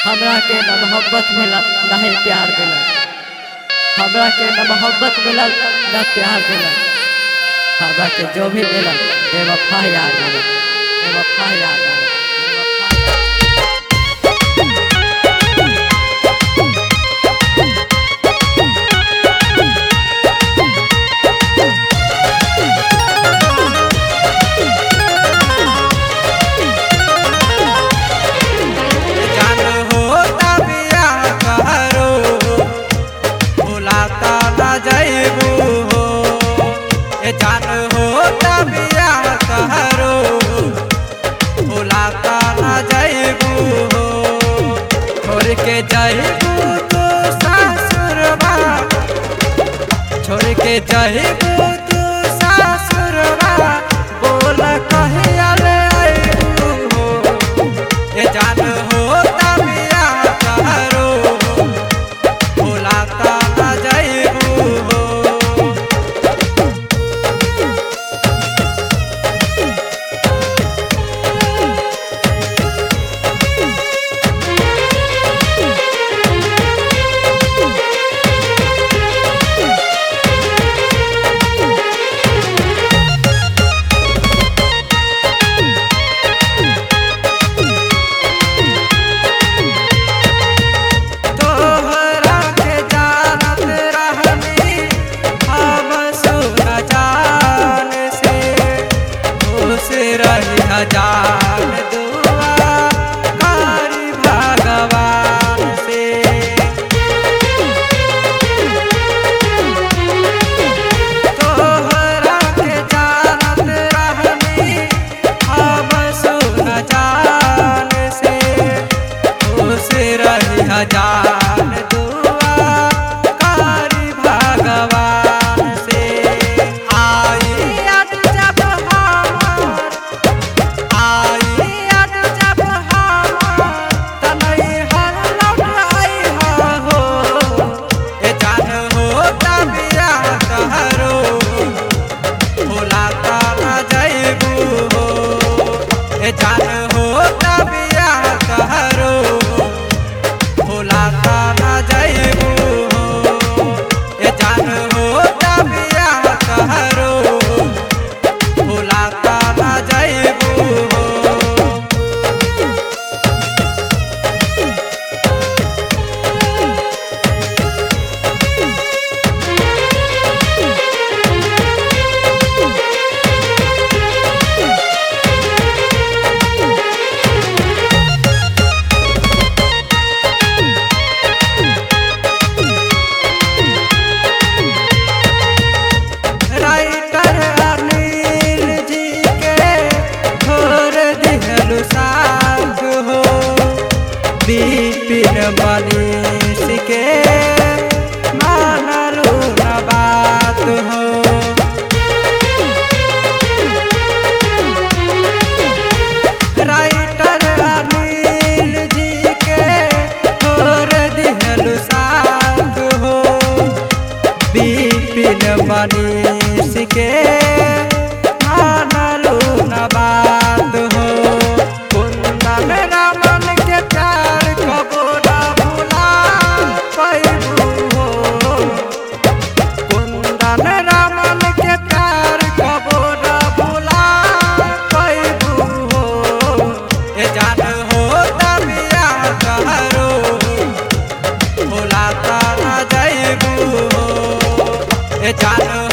हमरा के न मोहब्बत मिलल न ही प्यार मिलल हमरा के न मोहब्बत मिलल न प्यार मिलल हमरा के जो भी मिलल बेवफा यार मिलल बेवफा यार मिलल बेवफा यार जान होता बियाह करो भुलाता न जैबू हो ए जान होता बियाह करो भुलाता न जैबू हो छोड़ के जैबू तू ससुरबा छोड़ के जैबू तू ससुरबा बोल कहिया ले अइबू हो ए जान होता बियाह करो भुलाता न जैबू हो तोहरा के जानत रहनी हम सुन जान से खुश रही जान दुआ करी भगवान से तोहरा के जानत रहनी हम सुन जान से खुश रही जान दुआ करी भगवान से आई याद जब हमार आई याद जब हमार तनई हर लौट आई हो ए जान हो तबिया कहरो भुलाता न जैबू हो ए जान हो तबिया कहरो भुलाता न जैबू हो ए जान हो तबिया कहरो भुलाता न जैबू हो राइटर अनिल जी के छोड़ दिहलु साथ हो विपिन मनीष के मानलू न बात हो राइटर अनिल जी के छोड़ दिहलु साथ हो विपिन मनीष के मानलू न बात हो कुंदन रामन के प्यार कबो न भुला पैबू हो कुंदन रामन के प्यार कबो न भुला पैबू हो ए जान हो तबिया कहरो भुलाता न जैबू हो ए जान